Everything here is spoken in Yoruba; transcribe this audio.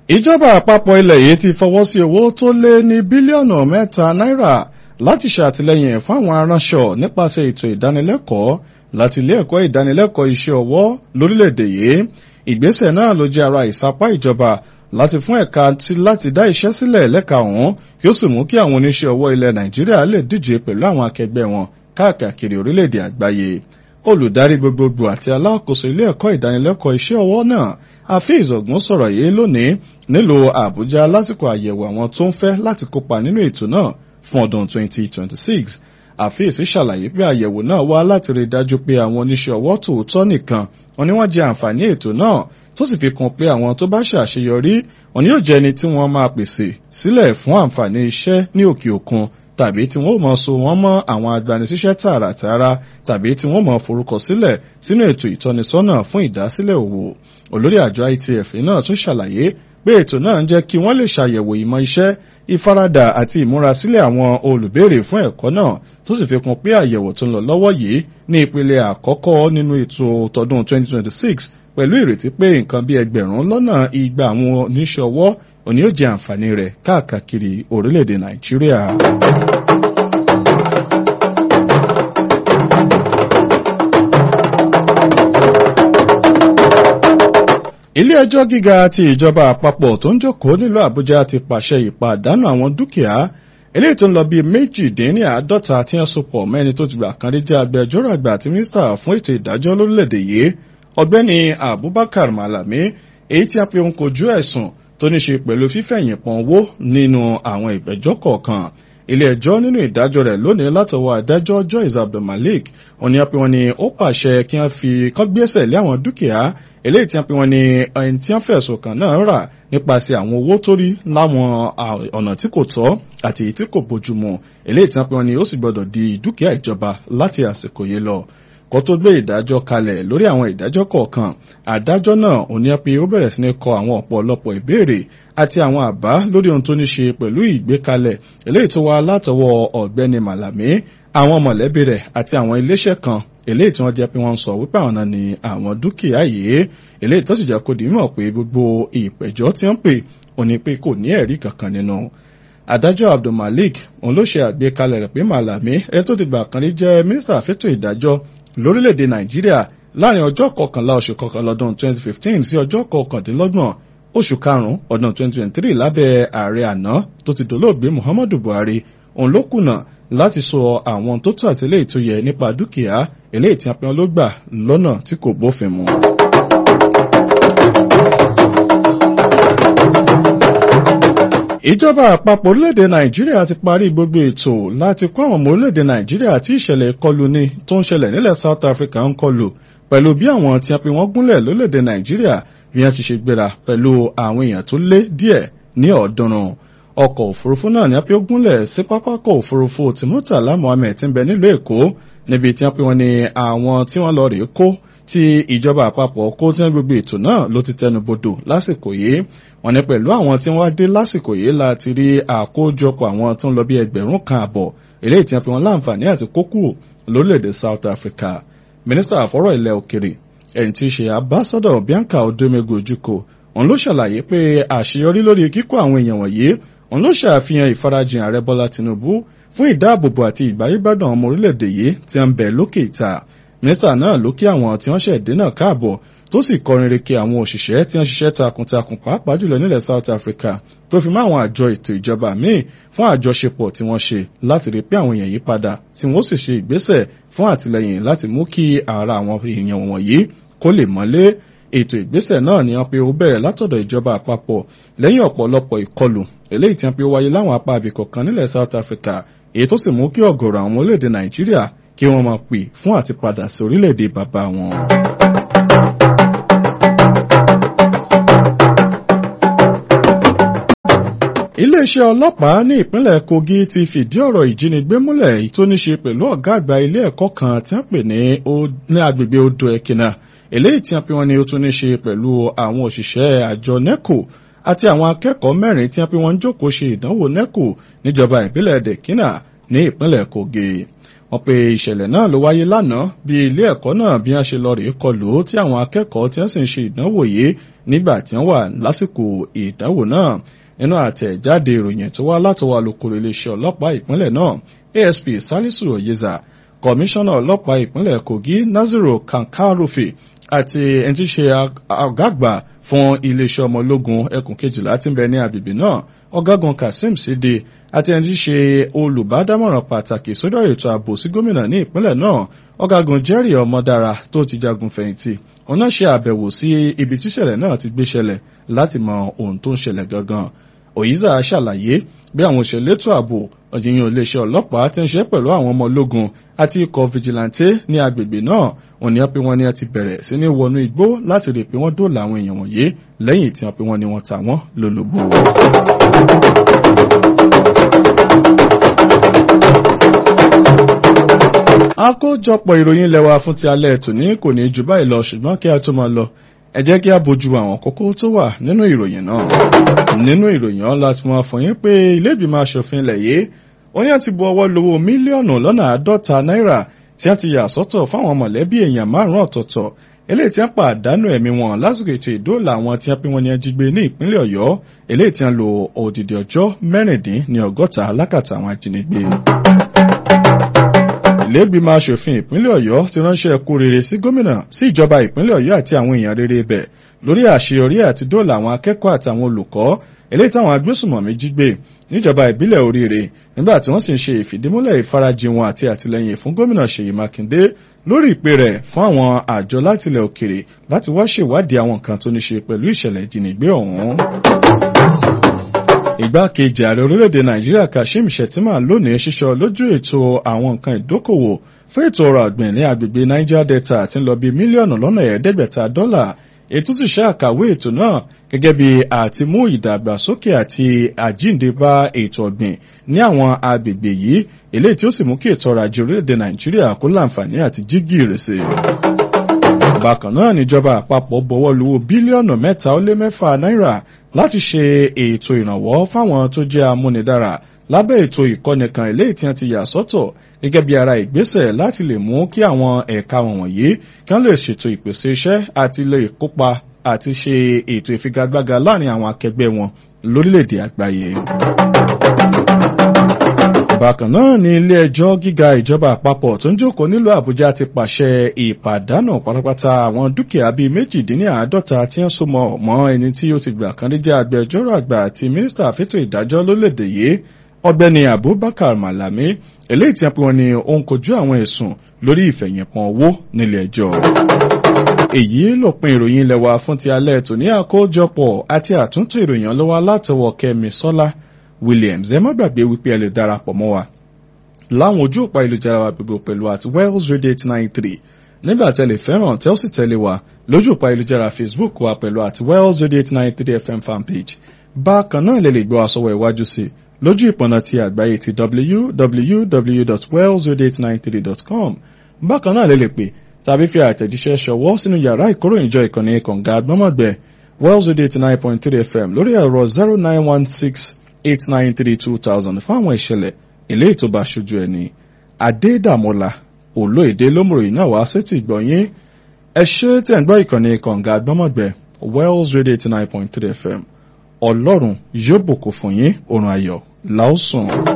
ìjọba àpapọ̀ ilẹ̀ yìí ti fọwọ́ sí owó tó lé ní bílíọ̀nù mẹ́ta náírà láti ṣàtìlẹ́yìn fún àwọn aránṣọ nípasẹ̀ ètò ìdánilẹ́kọ̀ọ́ láti ilé ẹ̀kọ́ ìdánilẹ́kọ̀ọ́ iṣẹ́ ọwọ́ lórílẹ̀‐èdè yìí ìgbésẹ̀ náà ló jẹ́ ara ìsapá ìjọba láti fún ẹ̀ka láti dá iṣẹ́ sílẹ̀ lẹ́ka ọ̀hún kí ó sì mú kí àwọn oníṣẹ́ ọwọ́ ilẹ̀ nàìjíríà lè díje pẹ̀lú àwọn akẹgbẹ́ wọn káàkiri orílẹ̀‐èdè àgbáyé olùdarí gbogbogbò àti alákòóso ilé ẹ̀kọ́ ìdánilẹ́kọ̀ọ́ iṣẹ́ ọwọ́ náà Afeez Ogun sọ̀rọ̀ yìí lónìí nílùú Àbújá lásìkò àyẹ̀wò àwọn tó ń fẹ́ láti kópa nínú ètò náà fún ọdún 2026 Afeez ṣàlàyé pé àyẹ̀wò náà wá láti rí dájú pé àwọn oníṣẹ́ ọwọ́ tòótọ́ nìkan wọn ni wọ́n jẹ àǹfààní ètò náà tó sì fi kún pé àwọn tó bá ṣàṣeyọrí wọn ni yóò jẹ́ ẹni tí wọ́n máa pèsè sílẹ̀ fún àǹfààní iṣẹ́ ní òkè òkun tàbí tí wọ́n mọ̀ so wọ́n mọ́ àwọn agbanisíṣẹ́ tààràtààrà tàbí tí wọ́n mọ̀ forúkọ sílẹ̀ sínú ètò ìtọ́nisọ́nà fún ìdásílẹ̀ òwò olórí àjọ ITF náà tún ṣàlàyé pé ètò náà ń jẹ́ kí wọ́n lè ṣàyẹ̀wò ìmọ̀ iṣẹ́ ìfaradà àti ìmúrasílẹ̀ àwọn olùbéèrè fún ẹ̀kọ́ náà tó sì fi kún pé àyẹ̀wò tó ń lọ lọ́wọ́ yìí ní ìpele àkọ́kọ́ nínú ètò tọdún 2026 pẹ̀lú ìrètí pé nǹkan bí ẹgbẹ̀rún lọ́nà igba àwọn oníṣẹ́ ọwọ́ òní yóò jẹ àǹfààní rẹ̀ káàkiri orílẹ̀-èdè Nàìjíríà. ilé ẹjọ́ gíga ti ìjọba àpapọ̀ tó ń jókòó nílùú Àbújá ti pàṣẹ ìpàdánù àwọn dúkìá eléyìí tó ń lọ bíi méjìdínláàádọ́ta tí wọ́n so pọ̀ mẹ́ni tó ti gbà kan rí jẹ́ agbẹjọ́rò àgbà àti mínísítà fún ètò ìdájọ́ lórílẹ̀‐èdè yìí ọ̀gbẹ́ni Abubakar Malami èyí tí a pe òun kojú ẹ̀sùn tó ní ṣe pẹ̀lú fífẹ̀yìn pọ̀n owó nínú àwọn ìgbẹ́jọ́ kọ̀ọ̀kan ilé ẹjọ́ nínú ìdájọ́ rẹ̀ lónìí látọwọ́ adájọ́ Joyce Abdulmalik òní a pe wọn ni ó pàṣẹ kí wọ́n fi kọ́ gbésẹ̀ lé àwọn dúkìá eléyìí tí wọ́n pe wọn ni ẹni tí wọ́n fẹ̀sùn kàn náà rà nípasẹ̀ àwọn owó tó rí láwọn ọ̀nà tí kò tọ́ àti tí kò bójúmu eléyìí tí wọ́n pe wọn ni ó sì gbọ́dọ̀ di dúkìá ìjọba láti àsìkò yìí lọ kó tó gbé ìdájọ́ kalẹ̀ lórí àwọn ìdájọ́ kọ̀ọ̀kan adájọ́ náà ò ní pé ó bẹ̀rẹ̀ sí ní kọ àwọn ọ̀pọ̀lọpọ̀ ìbéèrè àti àwọn àbá lórí ohun tó ní ṣe pẹ̀lú ìgbékalẹ̀ eléyìí tó wá látọwọ́ ọ̀gbẹ́ni Màlàmí àwọn mọ̀lẹ́bí rẹ̀ àti àwọn iléeṣẹ́ kan eléyìí tí wọ́n jẹ́ pé wọ́n ń sọ wípé àwọn náà ni àwọn dúkìá yìí eléyìí tó sì jẹ́ kó di mímọ̀ pé gbogbo ìpẹ̀jọ́ tí wọ́n pè ò ní pé kò ní ẹ̀rí kankan nínú adájọ́ Abdulmalik òun ló ṣe àgbékalẹ̀ rẹ̀ pé Màlàmí ẹ tó ti gbà kan rí jẹ́ mínísítà fẹ́tò ìdájọ́ lórílẹ̀‐èdè nàìjíríà láàrin ọjọ́ kọkànlá oṣù kọkànlá ọdún 2015 sí ọjọ́ kọkàndínlọ́gbọ̀n oṣù karùn-ún ọdún 2023 lábẹ́ ààrẹ àná tó ti dolóògbé muhammadu buhari òun ló kùnà láti sọ àwọn tó tó àti eléyìí tó yẹ nípa dúkìá eléyìí tí apẹ́wọ́n ló gbà lọ́nà tí kò bófin mu. ìjọba àpapọ̀ orílẹ̀-èdè nàìjíríà ti parí gbogbo ètò láti kó àwọn ọmọ orílẹ̀-èdè nàìjíríà tí ìṣẹ̀lẹ̀ ìkọlù ní tó ń ṣẹlẹ̀ nílẹ̀ south africa ń kọlù pẹ̀lú bí àwọn tí a pè wọ́n gúnlẹ̀ lórílẹ̀-èdè nàìjíríà bí wọ́n ti ṣe gbéra pẹ̀lú àwọn èèyàn tó lé díẹ̀ ní ọ̀ọ́dúnrún ọkọ̀ òfurufú náà ni a pè ó gúnlẹ̀ sí pápákọ̀ òfurufú ti murtala mohammed ti ń bẹ nílùú èkó níbi tí wọ́n pè wọ́n ní àwọn tí wọ́n lọ rèé kó tí ìjọba àpapọ̀ kó tí wọ́n gbogbo ètò náà ló ti tẹnu bodò lásìkò yìí wọ́n ní pẹ̀lú àwọn tí wọ́n dé lásìkò yìí láti rí àkójọpọ̀ àwọn tó ń lọ bí ẹgbẹ̀rún kan àbọ̀ eléyìí tí wọ́n fi wọn láǹfààní àti kókù lórílẹ̀‐èdè South Africa mínísítà àfọ́rọ̀ ilẹ̀ òkèrè ẹni tí í ṣe ambassador Bianca Odomego Ojukwu òun ló ṣàlàyé pé àṣeyọrí lórí kíkó àwọn èèyàn wọ̀nyí òun ló ṣàfihàn ìfarajìn ààrẹ Bọ́lá Tinubu fún ìdáàbòbò àti ìgbáyégbádùn ọmọ orílẹ̀-èdè yìí tí ń bẹ lókè ìta mínísítà náà ló kí àwọn tí wọ́n ṣẹ̀dé náà káàbọ̀ tó sì kọrin reke àwọn òṣìṣẹ́ tí wọ́n ṣiṣẹ́ takuntakun pàápàá jùlọ nílẹ̀ South Africa tó fi mọ́ àwọn àjọ ètò ìjọba míì fún àjọṣepọ̀ tí wọ́n ṣe láti rí pé àwọn èèyàn yí padà tí wọ́n sì ṣe ìgbésẹ̀ fún àtìlẹyìn láti mú kí ara àwọn èèyàn wọ̀nyí kó lè mọ́lé ètò ìgbésẹ̀ náà ni wọ́n pe ó bẹ̀rẹ̀ látọ̀dọ̀ ìjọba àpapọ̀ lẹ́yìn ọ̀pọ̀lọpọ̀ ìkọlù eléyìí tí wọ́n pe ó wáyé láwọn apá abìkọ̀ kan nílẹ̀ South Africa èyí tó sì mú kí ọ̀gọ̀rọ̀ àwọn orílẹ̀-èdè Nàìjíríà kí wọ́n máa pè fún àti padà sí orílẹ̀-èdè bàbá wọn. iléeṣẹ́ ọlọ́pàá ní ìpínlẹ̀ Kogi ti fìdí ọ̀rọ̀ ìjínigbé múlẹ̀ èyí tó ní ṣe pẹ̀lú ọ̀gá àgbà ilé ẹ̀kọ́ kan tí wọ́n pè ní agbègbè odò ẹ̀kìnà eléyìí tí wọ́n pè wọ́n ní ó tún ní ṣe pẹ̀lú àwọn òṣìṣẹ́ àjọ NECO àti àwọn akẹ́kọ̀ọ́ mẹ́rin tí wọ́n pè wọ́n jókòó ṣe ìdánwò NECO níjọba ìbílẹ̀ dẹ̀kínà ní ìpínlẹ̀ Kogi wọ́n pe ìṣẹ̀lẹ̀ náà ló wáyé lánàá bí ilé ẹ̀kọ́ náà bí wọ́n ṣe lọ rèé kọlù tí àwọn akẹ́kọ̀ọ́ tí wọ́n sì ń ṣe ìdánwò yìí nígbà tí wọ́n wà lásìkò ìdánwò náà nínú àtẹ̀jáde ìròyìn tó wá látọwọ́ alukoro iléeṣẹ́ ọlọ́pàá ìpínlẹ̀ náà asp salisu oyeza kọmíṣánná ọlọ́pàá ìpínlẹ̀ kogi naziru kankarufi àti ẹni tí í ṣe ọ̀gá àgbà fún iléeṣẹ́ ọmọ ológun ẹkùn kejìlá tí ń bẹ ní agbègbè náà ọ̀gágun kazeem sidi àti ẹni tí í ṣe olùbádámọ̀ràn pàtàkì sódò ètò ààbò sí gómìnà ní ìpínlẹ̀ náà ọ̀gágun jerry ọmọdára tó ti jagun fẹ̀yìntì òun náà ṣe àbẹ̀wò sí ibi tíṣẹ̀lẹ̀ náà ti gbé ṣẹlẹ̀ láti mọ ohun tó ń ṣẹlẹ̀ gangan òyìnbá ṣàlàyé bí àwọn òṣèlétò ààbò ọ̀jìyàn iléeṣẹ́ ọlọ́pàá ti ń ṣe pẹ̀lú àwọn ọmọ ológun àti ikọ̀ fìjìláńtẹ́ ní agbègbè náà wọ́n ní wọ́n pé wọ́n ní ti bẹ̀rẹ̀ sí ní wọnú igbó láti rí i pé wọ́n dóòlà àwọn èèyàn wọ̀nyí lẹ́yìn tí wọ́n pé wọ́n ní wọ́n ta wọ́n lólobó. àkójọpọ̀ ìròyìn lẹ́wà fún ti alẹ́ tòní kò ní jù báyìí lọ ṣùgbọ́n kí a tó máa lọ ẹ jẹ́ kí a bójú àwọn kókó tó wà nínú ìròyìn náà nínú ìròyìn ọ̀la tí wọ́n fún yín pé ilé ìgbìmọ̀ asòfin ilẹ̀ yìí wọ́n ní àti bu ọwọ́ lówó mílíọ̀nù lọ́nà àádọ́ta náírà tí wọ́n ti yà sọ́tọ̀ fáwọn mọ̀lẹ́bí èèyàn márùn-ún ọ̀tọ̀ọ̀tọ̀ eléyìí tí wọ́n pàdánù ẹ̀mí wọn lásìkò ètò ìdóòlà àwọn tí wọ́n pín wọn ní ajígbé ní ìpínlẹ̀ ọ̀yọ́ eléyìí tí wọ́n lo òdìdí ọjọ́ mẹ́rìndín ní ọgọ́ta lákàtà àwọn ajínigbé ìlẹ́gbìmọ̀ asòfin ìpínlẹ̀ ọ̀yọ́ ti ránṣẹ́ kú rere sí gómìnà sí ìjọba ìpínlẹ̀ ọ̀yọ́ àti àwọn èèyàn rere bẹ̀ lórí àṣeyọrí àti dóòlà àwọn akẹ́kọ̀ọ́ àtàwọn olùkọ́ eléyìí táwọn agbésùmọ̀mí jí gbé níjọba ìbílẹ̀ oríire nígbà tí wọ́n sì ń ṣe ìfìdímúlẹ̀ ìfarajìn wọn àti àtìlẹyìn fún gómìnà ṣèyí mákindé lórí ìpè rẹ̀ fún àwọn àjọ látilẹ̀ òkèrè láti wá ṣèwádìí àwọn nǹkan tó ní ṣe pẹ̀lú ìṣẹ̀lẹ̀ ìjínigbé ọ̀hún igbákejì ààrẹ orílẹ̀-èdè nàìjíríà kashim shettima lónìí ṣíṣọ lójú ètò àwọn nǹkan ìdókòwò fún ètò ọrọ̀ àgbìn ní agbègbè niger delta tí ń lọ bí mílíọ̀nù lọ́nà ẹ̀ẹ́dẹ́gbẹ̀ta dọ́là ètò sì ṣe àkàwé ètò náà gẹ́gẹ́ bí àti mú ìdàgbàsókè àti àjíǹde bá ètò ọ̀gbìn ní àwọn agbègbè yìí eléyìí tí ó sì mú kí ètò ọrọ̀ ajé orílẹ̀-èdè nàìjíríà kó láǹfààní àti jígì ìrèsè bákan náà níjọba àpapọ̀ bọwọ́ luwó bílíọ̀nù mẹ́ta ó lé mẹ́fà náírà láti ṣe ètò ìrànwọ́ fáwọn tó jẹ́ amúnidára lábẹ́ ètò ìkọ́ni kan eléyìí tí wọ́n ti yà sọ́tọ̀ gẹ́gẹ́ bí ara ìgbésẹ̀ láti lè mú kí àwọn ẹ̀ka wọ̀nyí kí wọ́n lè ṣètò ìpèsè iṣẹ́ àti lè kópa àti ṣe ètò ìfigagbága láàrin àwọn akẹgbẹ́ wọn lórílẹ̀‐èdè àgbáyé. bákan náà ní ilé ẹjọ́ gíga ìjọba àpapọ̀ tó ń jókòó nílùú àbújá ti pàṣẹ ìpàdánù pátápátá àwọn dúkìá bíi méjìdínláàádọ́ta tí wọ́n so mọ́ mọ́ ẹni tí ó ti gbà kan rí jẹ́ agbẹjọ́rò àgbà àti mínísítà fẹ́tò ìdájọ́ lórílẹ̀‐èdè yìí ọ̀gbẹ́ni abubakar malami eléyìí tí wọ́n pe wọn ni ó ń kojú àwọn ẹ̀sùn lórí ìfẹ̀yìnpọ̀n owó nílé ẹjọ́ èyí lópin ìròyìn ilẹ̀ wa fún ti alẹ́ tòní àkójọpọ̀ àti àtúntò ìròyìn ọlọ́wọ́ látọwọ́ kẹ́mi sọ́lá williams ẹ má gbàgbé wípé ẹ lè darapọ̀ mọ́ wa láwọn ojú òpá ìlújára wa gbogbo pẹ̀lú àti wells radio eight nine three nígbà tẹ́ lè fẹ́ràn tẹ́ ó sì tẹ̀lé wa lójú òpá ìlújára facebook wa pẹ̀lú àti wells radio eight nine three fm fanpage bákan náà lè lè gbọ́ àsọwọ́ ìwájú sí lójú ìpọ̀nà ti àgbáyé ti www.wells0893.com bákan náà lè lè pè tàbí fi àtẹ̀jíṣẹ́ ṣọwọ́ sínú yàrá ìkóròyìnjọ ìkànnì kọ̀ǹga agbọ́mọ̀gbẹ́ wells radio eighty nine point three fm lórí ẹ̀rọ zero nine one six eight nine three two thousand fún àwọn ìṣẹ̀lẹ̀ ilé ìtòba aṣojú ẹni adédàmọ́lá olóèdè lómùròyìn náà wá sétí ìgbọ̀nyín ẹ ṣe tẹ̀ ń gbọ́ ìkànnì kọ̀ǹga agbọ́mọ̀gbẹ́ wells radio eighty nine point three fm ọlọ́run yóò bùkún fún yín oorun ayọ̀ láòsùn.